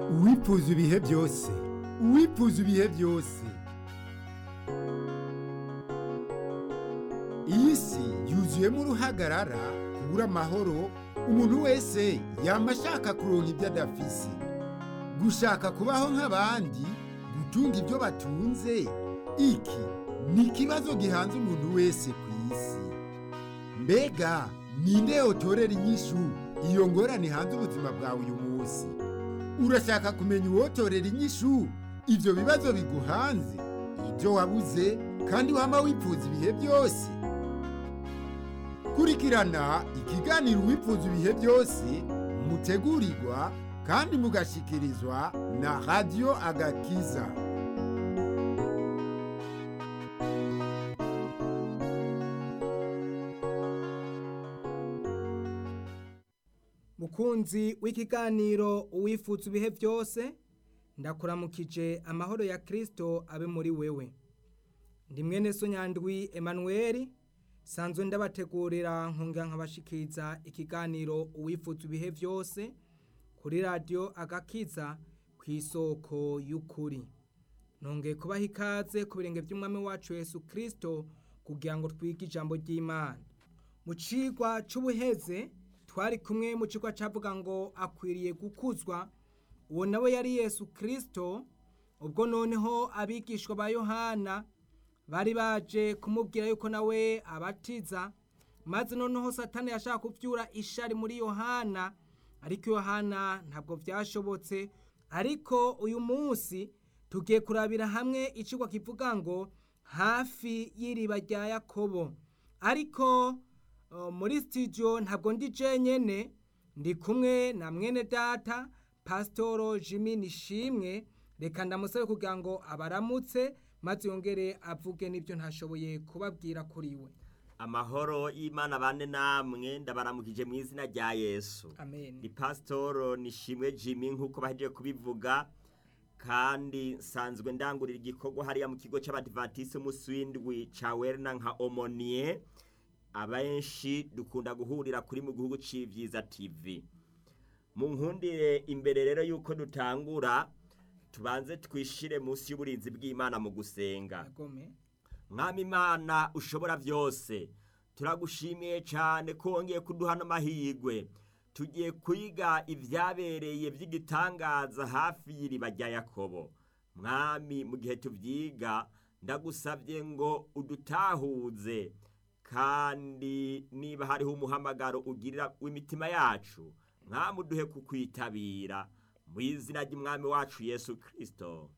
uwifuza ibihe byose uwifuza ibihe byose iyi si yuzuyemo uruhagarara kubura amahoro umuntu wese yaba ashaka kuronka ibyo adafise gushaka kubaho nk'abandi gutunga ibyo batunze iki ni ikibazo gihanze umuntu wese ku isi mbega ninde yotorera inyishu iyo ngorane hanze ubuzima bwawe uyu munsi urashaka kumenya uwotorera inyishu ibyo bibazo biguhanze ibyo wabuze kandi wama wifuza ibihe byose kurikirana ikiganiro wifuza ibihe byose mutegurirwa kandi mugashikirizwa na radiyo agakiza mukunzi w'ikiganiro uwifuza ibihe byose ndakuramukije amahoro ya kirisito abe muri wewe ndi mwene so nyandwi emanuweli sanzwe ndabategurira nkunga nkabashikiza ikiganiro uwifuza ibihe byose kuri radiyo agakiza ku isoko y'ukuri nongeye kubaha ikaze ku birenge by'umwami wacu Yesu kirisito kugira ngo twige ijambo ry'imana mu cigwa c'ubuheze twari kumwe mu kigo cyavuga ngo akwiriye gukuzwa uwo nawe yari yesu kirisito ubwo noneho abigishwa ba yohana bari baje kumubwira yuko nawe abatiza maze noneho satani yashaka kubyura ishari muri yohana ariko yohana ntabwo byashobotse ariko uyu munsi tugiye kurabira hamwe ikigo kivuga ngo hafi y'iriba rya yakobo ariko muri sitidiyo ntabwo ndi jenyine ndi kumwe na mwene data pasitoro jimmy nishimwe reka ndamusabe kugira ngo abaramutse maze yongere avuge n'ibyo ntashoboye kubabwira kuri we amahoro y'imana bane namwe ndabaramukije mu izina rya yesu amen ni pasitoro nishimwe jimmy nk'uko bahejeje kubivuga kandi nsanzwe ndangurira igikorwa hariya mu kigo cy'abadivatisi umunsi w'indwi cya werina nka omoniye abenshi dukunda guhurira kuri mu gihugu cy'ibyiza tv mu nkundire imbere rero y'uko dutangura tubanze twishire munsi y'uburinzi bw'imana mu gusenga agome mwami imana ushobora byose turagushimiye cyane ko wongeye kuduha n'amahirwe tugiye kwiga ibyabereye by'igitangaza hafi y'iriba rya yakobo mwami mu gihe tubyiga ndagusabye ngo udutahuze kandi niba hariho umuhamagaro ugirira w'imitima yacu mwamuduhe kukwitabira mu izina ry'umwami wacu yesu kirisito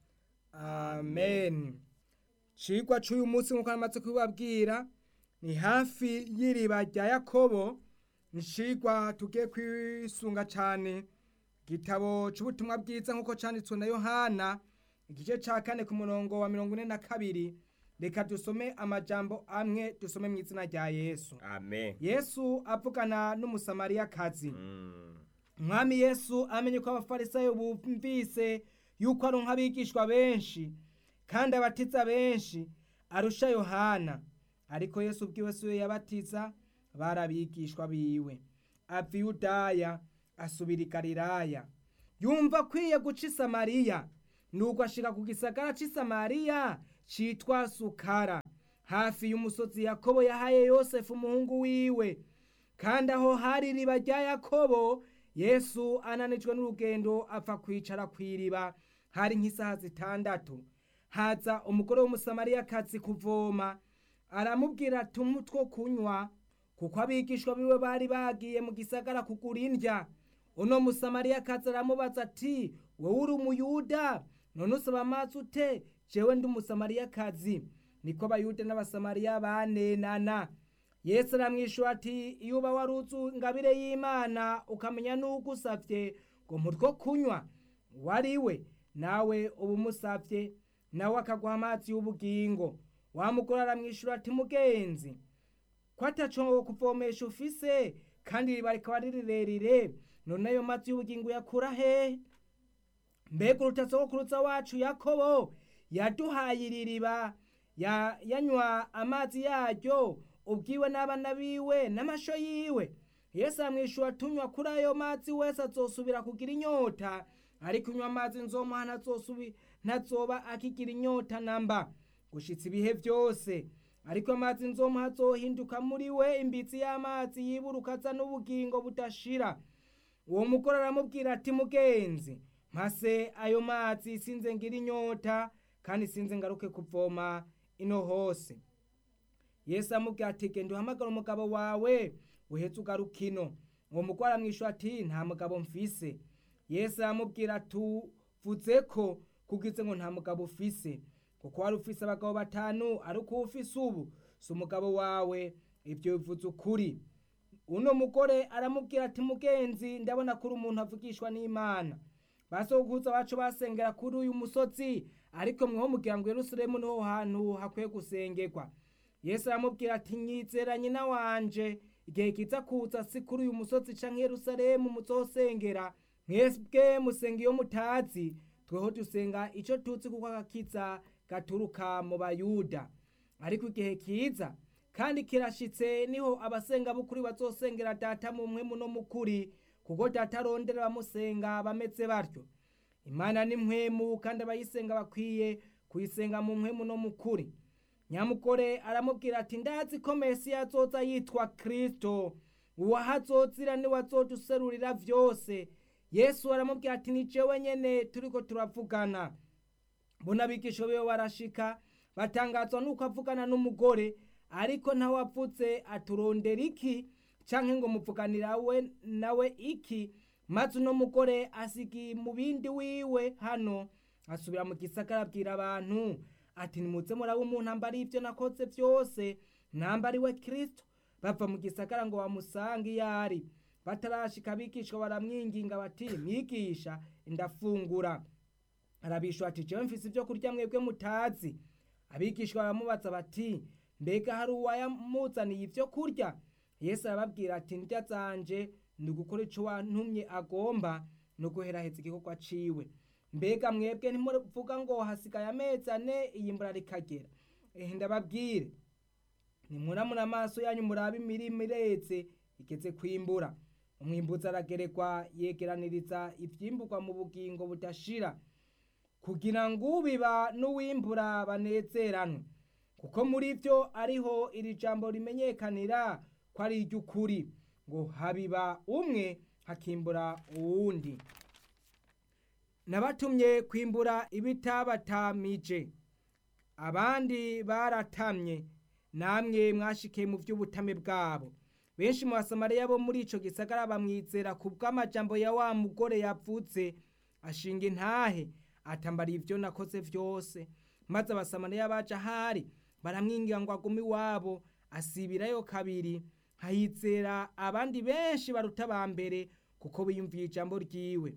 amen cigwa c'uyu munsi nk'uko namaze kubibabwira ni hafi y'iriba rya yakobo ni cigwa tugiye kwisunga cane igitabo c'ubutumwa bwiza nk'uko canditswe na yohana igice ca kane ku murongo wa mirongo ine na kabiri reka dusome amajambo amwe dusome mu izina rya yesu amen yesu avugana n'umusamariyakazi Mm. umwami yesu amenye ko abafarisayo bumvise yuko ari nk'abigishwa benshi kandi abatiza benshi arusha yohana ariko yesu ubwiwe si we yabatiza bari abigishwa biwe ava i yudaya asubira i galilaya yumva akwiye guca i samariya nuko ashika ku gisagara c'i samariya citwa sukara hafi y'umusozi yakobo yahaye yosefu umuhungu wiwe kandi aho hari iriba rya yakobo yesu ananijwe n'urugendo apfa kwicara ku iriba hari nk'isaha zitandatu haza umugore w'umusamariyakazi kuvoma aramubwira ati umutwo kunywa kuko abigishwa biwe bari bagiye mu gisagara kugura indya uno musamariyakazi aramubaza ati wowe uri umuyuda none usaba amazi ute jewe ndi umusamariyakazi niko abayuda n'abasamariya banenana yesu aramwishyura ati iyo uba waruzi ingabire y'imana ukamenya n'uko usabye ngo mutwo kunywa wari we nawe uba umusabye nawe akaguha amazi y'ubugingo wamugore aramwishyura ati mugenzi ko ataco kuvomesha ufise kandi iriba rikaba ari rirerire none ayo mazi y'ubugingo yakura hehe mbega urutasogokuruza wacu yakobo yaduhaye iri riba ya- yanywa amazi yaryo ubwiwe n'abana biwe n'amasho yiwe yesu aramwishyura tunywa kuri ayo mazi wese azosubira kugira inyota ariko unywa amazi nzomuha ntazosubi ntazoba akigira inyota namba gushitsa ibihe byose ariko amazi nzomuha azohinduka muri we imbitsi y'amazi yiburuka aza n'ubugingo budashira uwo mugore aramubwira ati mugenzi mpase ayo mazi sinze ngira inyota kandi sinze ngaruke kuvoma ino hose yesu aramubwira ati genda uhamagara umugabo wawe uhetse ugaruka ino uwo mugore aramwishyura ati nta mugabo mfise yesu aramubwira tuvuze ko kugize ngo nta mugabo ufise kuko wari ufise abagabo batanu ariko uwo ufise ubu si umugabo wawe ibyo bivuze ukuri uno mugore aramubwira ati mugenzi ndabona ko uri umuntu avugishwa n'imana basokuza bacu basengera kuri uyu musozi ariko mweho mugira ngo yerusalemu niho hantu hakwiye gusengerwa yesu aramubwira ati nyizera nyina wanje igihe kiza kuza si kuri uyu musozi canke yerusalemu muzosengera mwebwe musenga iyo mutazi tweho dusenga ico tuzi kuko agakiza gaturuka mu bayuda ariko igihe kiza kandi kirashitse niho abasenga b'ukuri bazosengera data mu mpwemu no mukuri kuko data arondera abamusenga bameze batyo imana ni mpwemu kandi abayisenga bakwiye kuyisenga mu mpwemu no mukuri nyamugore aramubwira ati ndazi ko mesiya azoza yitwa kristo uwahazozira niwe azoduserurira vyose yesu aramubwira ati ni jewe nyene turiko turavugana mbona abigisha biwe barashika batangazwa nuko avugana n'umugore ariko ntawavutse aturondera iki canke ngo muvuganira we nawe iki maze uno mugore asigiye mu bindi wiwe hano asubira mu gisagara abwira abantu ati nimuze muraba umuntu ambara ibyo nakoze byose namba ari we kristo bava mu gisagara ngo bamusange iyo ari batarashika abigishwa baramwinginga bati mwigisha ndafungura arabishwa ati jewe mfise ibyo kurya mwebwe mutazi abigishwa baramubaza bati mbega hari uwayamuzaniye ibyo kurya yesu arababwira ati ndya zanje ni ugukora ico wantumye agomba no guheraheza igikorwa ciwe mbega mwebwe ntimuvuga ngo hasigaye amezi ane iyi mbura rikagera ehe ndababwire nimuramura amaso yanyu murabe imirima iretse igeze kwimbura umwimbuzi aragerekwa yegeraniriza ivyimburwa mu bugingo budashira kugira ngo ubiba n'uwimbura banezeranwe kuko muri vyo ariho iri jambo rimenyekanira ko ari iry'ukuri ngo habiba umwe hakimbura uwundi nabatumye kwimbura ibitabatamije abandi baratamye namwe mwashikiye mu by'ubutame bwabo benshi mu basamariya bo muri ico gisagara bamwizera ku bw'amajambo ya wa mugore yavutse ashinga intahe atambariye ivyo nakoze vyose maze abasamariya baje ahari baramwingira ngo agume iwabo asibirayo kabiri hahizera abandi benshi baruta ba mbere kuko biyumviye ijambo ryiwe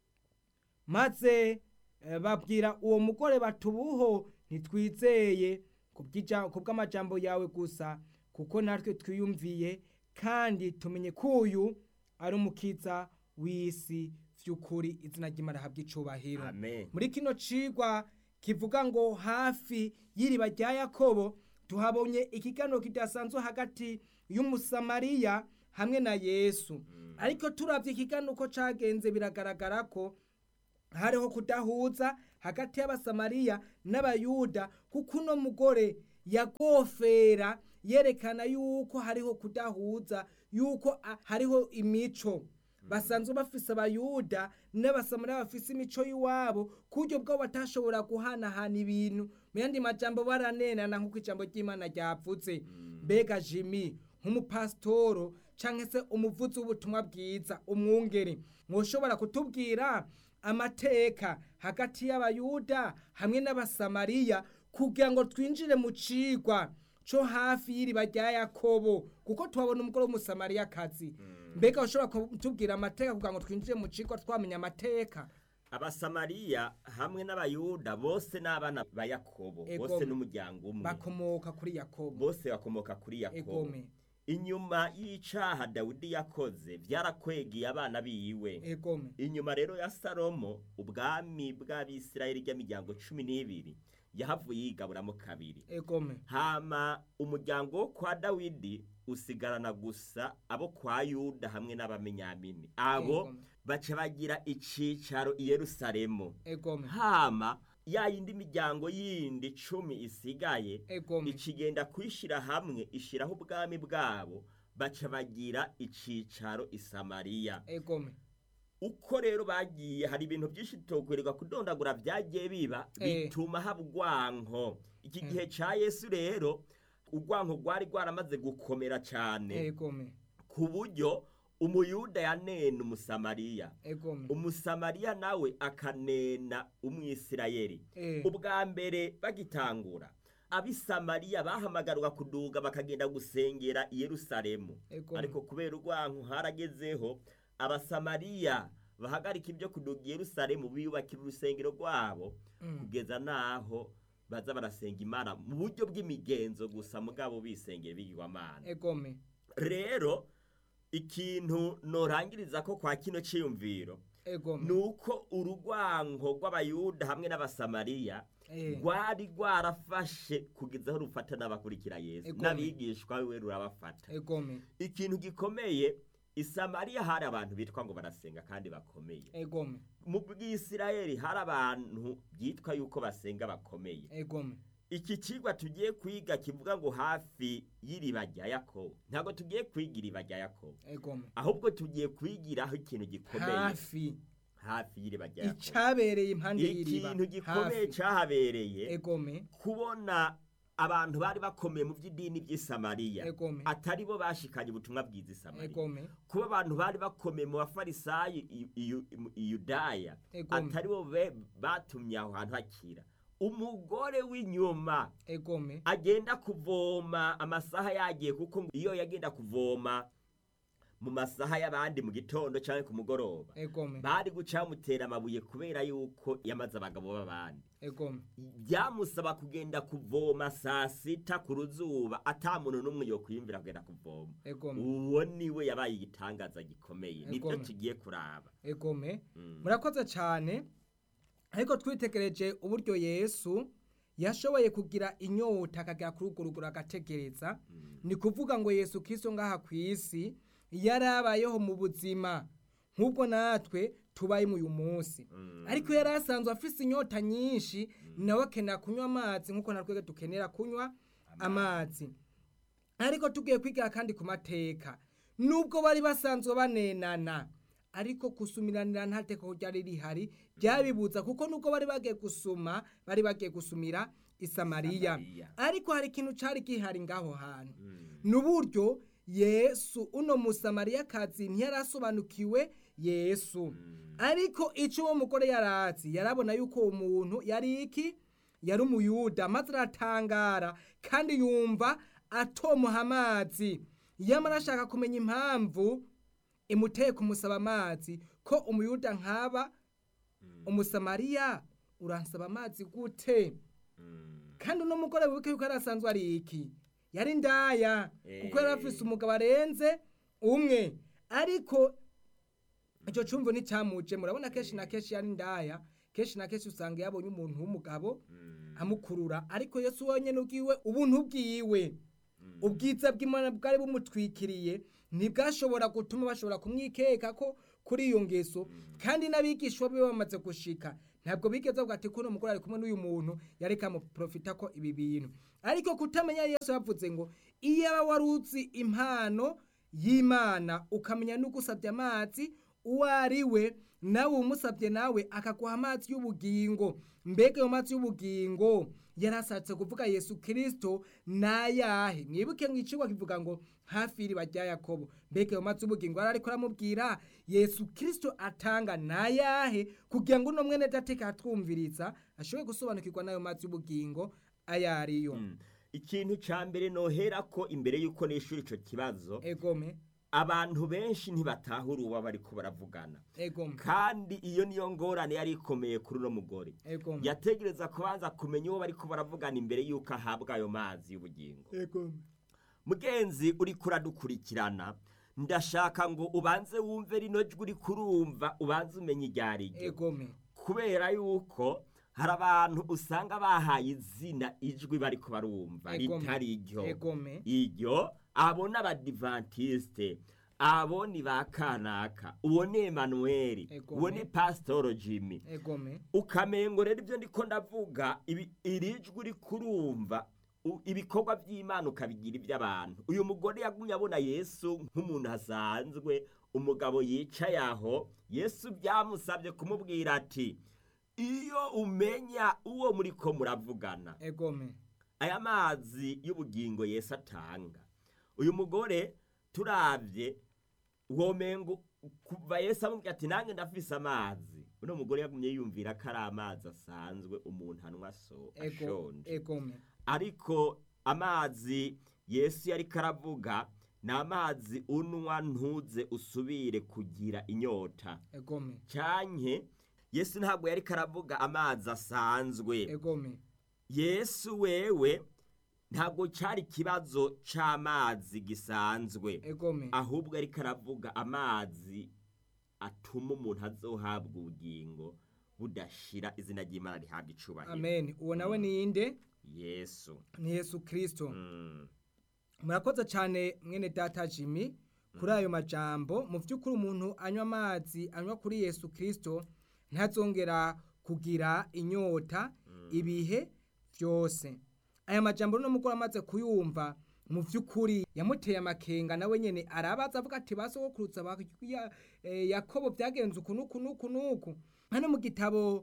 maze eh, babwira uwo mugore batubuho ntitwizeye ku bw'amajambo yawe gusa kuko natwe twiyumviye kandi tumenye ko uyu ari umukiza w'isi vy'ukuri izina ry'imana habwa icubahiro amen muri kino cigwa kivuga ngo hafi y'iriba rya yakobo tuhabonye ikiganiro kidasanzwe hagati y'umusamariya hamwe na yesu ariko turavye ikiganiro uko cagenze biragaragara ko hariho kudahuza hagati y'abasamariya n'abayuda kuko uno mugore yagofera yerekana yuko hariho kudahuza yuko a- hariho imico basanzwe bafise abayuda n'abasamariya bafise imico y'iwabo ku buryo bwabo batashobora guhanahana ibintu mu yandi majambo baranenana nk'uko ijambo ry'imana ryavuze mbega jimi nk'umupasitoro canke se umuvuzi w'ubutumwa bwiza umwungeri mwoshobora kutubwira amateka hagati y'abayuda hamwe n'abasamariya kugira ngo twinjire mu cigwa co hafi y'iriba rya yakobo kuko tuhabona umugore w'umusamariyakazi mbega ushobora kutubwira amateka kugira ngo twinjire mu cigwa twamenya amateka abasamariya hamwe n'abayuda bose n'abana ba yakobo Ego. bose n'umuryango umwe bakomoka kuri yakobo bose bakomoka kuri yakobo egome inyuma y'icaha dawidi yakoze vyarakwegeye abana biwe egome inyuma rero ya salomo ubwami bw'abisirayeli ry'imiryango cumi n'ibiri yahavuye yigaburamo kabiri egome hama umuryango wo kwa dawidi usigarana gusa abo kwa yuda hamwe n'abamenyamini abo Egome. baca bagira icicaro i yerusalemu egome hama ya yindi miryango yindi cumi isigaye egome ikigenda kwishyira hamwe ishyiraho ubwami bwabo baca bagira icicaro i samariya egome uko rero bagiye hari ibintu byinshi tutokwereka kudondagura byagiye biba Eh. bituma haba urwanko iki Mm. gihe cya yesu rero urwanko rwari rwaramaze gukomera cyane egome ku buryo umuyuda yanena umusamariya egome umusamariya nawe akanena umwisirayeli Eh. ubwa mbere bagitangura abisamariya bahamagarwa kuduga bakagenda gusengera i yerusalemu Egome. ariko kubera urwanko haragezeho abasamariya bahagarika ibyo kuduga i yerusalemu biyubakira urusengero rwabo Mm. kugeza n'aho baza barasenga imana mu buryo bw'imigenzo gusa mugabo bisengera bigirwamana egome rero ikintu norangiriza ko kwa kino ciyumviro egome nuko urugwanko rw'abayuda hamwe n'abasamariya Eh. rwari rwarafashe kugeza aho rufata n'abakurikira yesu Egome. n'abigishwa we rurabafata egome ikintu gikomeye isamariya hari abantu bitwa ngo barasenga kandi bakomeye egome mu bwisirayeli hari abantu byitwa yuko basenga bakomeye egome iki kigwa tugiye kwiga kivuga ngo hafi y'iriba rya yakobo ntabwo tugiye kwiga iriba rya yakobo egome ahubwo tugiye kwigiraho ikintu gikomeye hafi hafi y'iriba rya yakobo icabereye impande y'iriba ikintu gikomeye hafi cyahabereye egome kubona abantu bari bakomeye mu by'idini by'isamariya Egome. atari bo bashikanye ubutumwa bwiza isamariya egome kuba abantu bari bakomeye mu bafarisayi i- i- i yudaya Egome. atari bo be- batumye aho hantu hakira umugore w'inyuma egome agenda kuvoma amasaha yagiye kuko ngo iyo yagenda kuvoma mu masaha y'abandi mu gitondo cyangwa ku mugoroba egome bari guca bamutera amabuye kubera yuko yamaze abagabo b'abandi egome byamusaba kugenda kuvoma saa sita ku ruzuba ata muntu n'umwe yokwiyumvira kugenda kuvoma egome uwo niwe yabaye igitangaza gikomeye nibyo Egome. tugiye kuraba egome Mm. murakoze cyane ariko twitegereje uburyo yesu yashoboye kugira inyota akagera kuri urwo rugero agategereza ni kuvuga ngo yesu kiso ngaha ku isi yarabayeho mu buzima nk'ubwo natwe tubayemo uyu munsi Mm. ariko yari asanzwe afise inyota nyinshi nawe akenera kunywa amazi nk'uko natwe dukenera kunywa amazi ariko tugiye kwigira kandi ku mateka nubwo bari basanzwe banenana ariko gusumiranira nta teko ryari rihari byabibuza kuko nubwo bari bagiye gusuma bari bagiye gusumira isamariya Samariya. ariko hari ikintu cyari gihari ngaho hantu Mm. n'uburyo yesu uno musamariyakazi ntiyarasobanukiwe yesu Mm. ariko icyo uwo mugore yarazi yarabona yuko uwo muntu yari iki yari umuyuda maze aratangara kandi yumva atomuha amazi yamara ashaka kumenya impamvu imuteye kumusaba amazi ko umuyuda nkaba umusamariya uransaba amazi gute Mm. kandi uno mugore wibuke yuko yari asanzwe ari iki yari ndaya kuko yari afise umugabo arenze umwe ariko icyo cyumvo nticyamuje murabona kenshi na kenshi yari ndaya kenshi na kenshi usanga yabonye umuntu w'umugabo Mm. amukurura ariko yesu wenyine ubwiwe ubuntu bwiwe ubwiza bw'imana bwari bumutwikiriye ntibwashobora gutuma bashobora kumwikeka ko kuri iyo ngeso kandi n'abigishwa be bamaze gushika ntabwo bigeze bavuga ati kuno mugore ari kumwe n'uyu muntu yari kamuprofita ko ibi bintu ariko kutamenya yesu yavuze ngo iyaba wari uzi impano y'imana ukamenya n'ugusabye amazi uwo ari we nawe umusabye nawe akaguha amazi y'ubugingo mbega ayo mazi y'ubugingo yarashatse kuvuga yesu kirisito nayahe mwibuke ngo icigwa kivuga ngo hafi y'iriba rya yakobo mbega ayo mazi y'ubugingo yari ariko aramubwira yesu kirisito atanga nayahe kugira ngo uno mwene dateka atwumviriza ashobore gusobanukirwa n'ayo mazi y'ubugingo ayo ariyo Mm. ikintu ca mbere nohera ko imbere yuko nishura ico kibazo egome abantu benshi ntibatahura uwo bariko baravugana egome kandi iyo niyo ngorane yari ikomeye kuri uno mugore egome yategereza kubanza kumenya uwo bariko baravugana imbere yuko ahabwa ayo mazi y'ubugingo egome mugenzi uri kuradukurikirana ndashaka ngo ubanze wumve rino jwi uri kurumva ubanze umenye iryo ari ryo egome kubera yuko hari abantu usanga bahaye izina ijwi bariko barumva Egome. ritari iryo egome iryo abo ni abadivantisite abo ni ba kanaka uwo ni emanuweli Ego. uwo ni pasitoro jimmy egome ukamengo rero ibyo ndiko ndavuga ibi- iri jwi uri kurumva u- ibikorwa by'imana ukabigira iby'abantu uyu mugore yagumye abona yesu nk'umuntu asanzwe umugabo yicaye aho yesu byamusabye kumubwira ati iyo umenya uwo muri ko muravugana egome aya mazi y'ubugingo yesu atanga uyu mugore turabye womengo kuva yesu amubwira ati nange ndafise amazi uno mugore yagumye yumvira ko ari amazi asanzwe umuntu anywa so ego ashonje egome ariko amazi yesu yari karavuga ni amazi unwa ntuze usubire kugira inyota egome cyanke yesu ntabwo yari karavuga amazi asanzwe egome yesu wewe ntabwo cyari ikibazo cy'amazi gisanzwe egome ahubwo ariko aravuga amazi atuma umuntu azohabwa ubugingo budashira izina ry'imana rihabwa icubahiro amen uwo nawe ni inde yesu ni yesu kirisito Mm. murakoze cyane mwene data jimmy kuri ayo majambo mu by'ukuri umuntu anywa amazi anywa kuri yesu kirisito ntazongera kugira inyota ibihe byose aya majambo no mugore amaze kuyumva mu by'ukuri yamuteye amakenga nawe nyine arabaza avuga ati basogokurutsa ba ya- eh, yakobo byagenze uku n'uku n'uku n'uku hano mu gitabo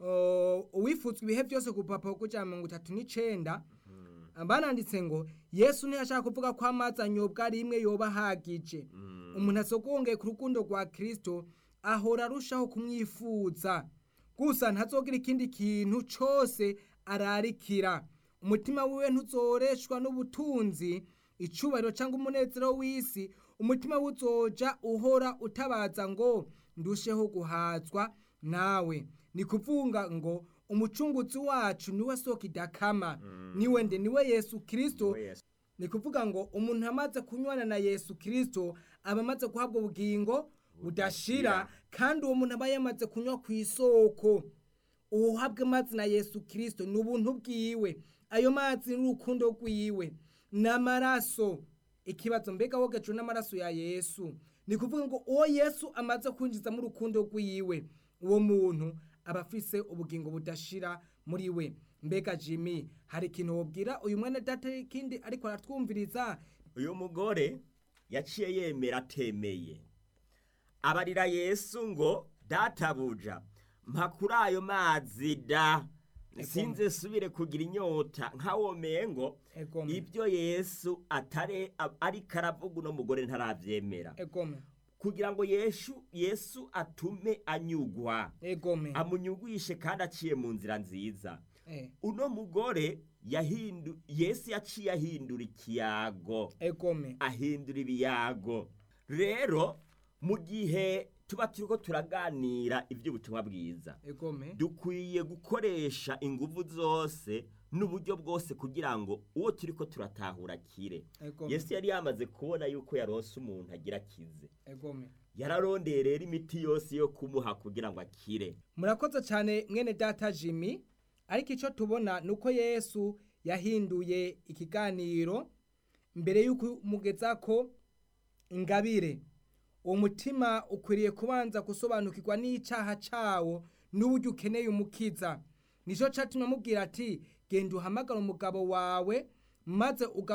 uh, uwifuzwa ibihe byose ku rupapuro rw'ijana na mirongo itatu n'icenda bananditse ngo yesu ntiyashaka kuvuga ko amazi anyobwa rimwe yoba ahagije umuntu asogongeye ku rukundo rwa kirisito ahora arushaho kumwifuza gusa ntazogira ikindi kintu cyose ararikira umutima wiwe ntuzoreshwa n'ubutunzi icubahiro cyangwa umunezero w'isi umutima we uzoja uhora utabaza ngo ndusheho guhazwa nawe ni kuvuga ngo umucunguzi wacu niwe soko idakama niwe nde niwe yesu kirisito Niwe Yesu. ni kuvuga ngo umuntu amaze kunywana na yesu kirisito aba amaze guhabwa ubugingo budashira kandi uwo muntu aba yamaze kunywa ku isoko uhabwe amazi na yesu kirisito ni ubuntu bwiwe ayo mazi ni urukundo rwiwe n'amaraso ikibazo mbega wogejwe n'amaraso ya yesu ni kuvuga ngo uwo yesu amaze kwinjizamo urukundo rwiwe uwo muntu aba afise ubugingo budashira muri we mbega jimmy hari ikintu wobwira uyu mwene data ikindi ariko aratwumviriza uyu mugore yaciye yemera atemeye abarira yesu ngo databuja mpa kuri ayo mazi da sinze subire kugira inyota nkawomeye ngo egome ibyo yesu atare ariko aravuga uno mugore ntarabyemera egome kugira ngo yesu yesu atume anyugwa egome amunyugwishe kandi aciye mu nzira nziza Eh, uno mugore yahindu yesu yaciye ahindura ikiyago egome ahindura ibiyago rero mu gihe tuba turiko turaganira iby'ubutumwa bwiza egome dukwiye gukoresha ingufu zose n'uburyo bwose kugira ngo uwo turiko turatahura akire egome yesu yari yamaze kubona yuko yarose umuntu agira akize egome yararondeye rero imiti yose yo kumuha kugira ngo akire murakoze cyane mwene data jimmy ariko icyo tubona ni uko yesu yahinduye ikiganiro mbere y'uko umugeza ko ingabire uwo mutima ukwiriye kubanza gusobanukirwa n'icyaha cyawo n'uburyo ukeneye umukiza nicyo cyatumye amubwira ati genda uhamagara umugabo wawe maze uga